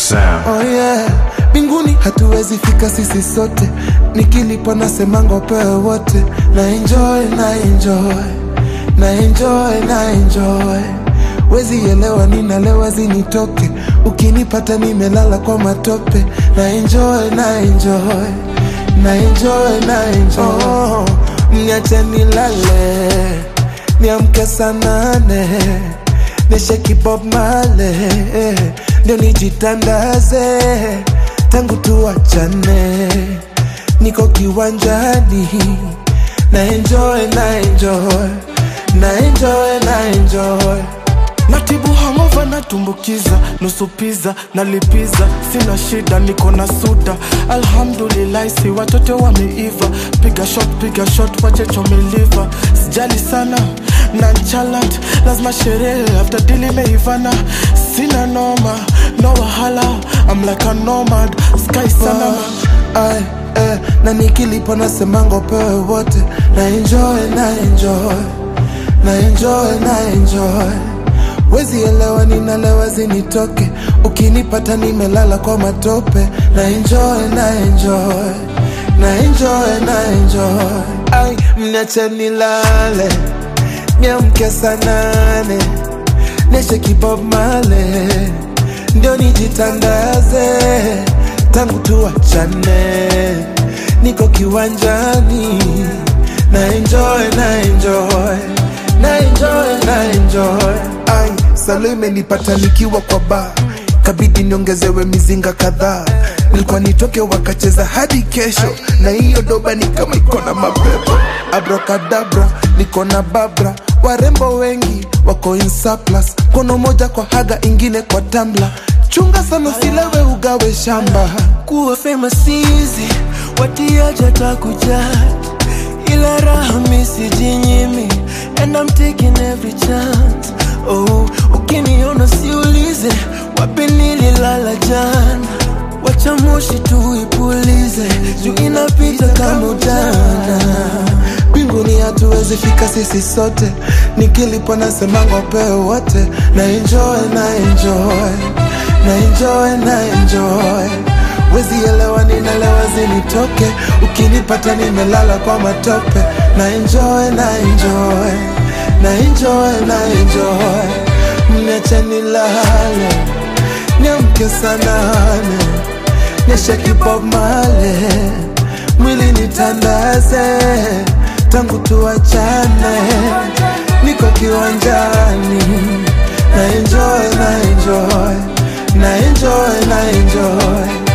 sound. Oh yeah, mbinguni hatuwezi fika sisi sote, nikilipa nasemanga upewe wote, na enjoy na enjoy na enjoy na enjoy, wezi elewa ninalewa zinitoke, ukinipata nimelala kwa matope, na enjoy na enjoy na enjoy na enjoy, oh, mniache nilale niamke saa nane nisheki Bob Marley ndio nijitandaze tangu tuachane, niko kiwanjani na enjoy na enjoy na enjoy na enjoy natibu hangova natumbukiza nusu piza nalipiza sina shida niko na suda alhamdulillahi si watoto wameiva piga shot piga shot wachechomeliva sijali sana nanchalant lazima sherehe after dili meivana sina noma no wahala I'm like a nomad sky sana Ay, eh, na nikilipa nasemanga upewe wote na enjoy na enjoy na enjoy na enjoy wezi elewa ninalewa zinitoke ukinipata nimelala kwa matope na enjoy na enjoy na enjoy na enjoy ai mniache nilale niamke saa nane nisheki Bob Marley ndio nijitandaze tangu tuachane niko kiwanjani na enjoy na enjoy na enjoy na enjoy ai salo imenipata nikiwa kwa bar kabidi niongezewe mizinga kadhaa nilikuwa nitoke wakacheza hadi kesho na hiyo doba ni kama iko na mapepo abracadabra niko na babra warembo wengi wako in surplus kono moja kwa haga ingine kwa tambla chunga sana usilewe ugawe shamba kuwa famous easy watiaja takujat ila raha misijinyimi and I'm taking every chance oh ukiniona siulize wapi nililala jana wacha moshi tuipulize juu inapita kama ujana mbinguni hatuwezi fika sisi sote nikilipo nasemanga upewe wote na enjoy na enjoy na enjoy na enjoy wezi elewa ninalewa zinitoke ukinipata nimelala kwa matope na enjoy na enjoy na enjoy na enjoy mniache nilale niamke saa nane nisheki Bob Marley mwili nitandaze tangu tuachane niko kiwanjani na enjoy na enjoy na enjoy na enjoy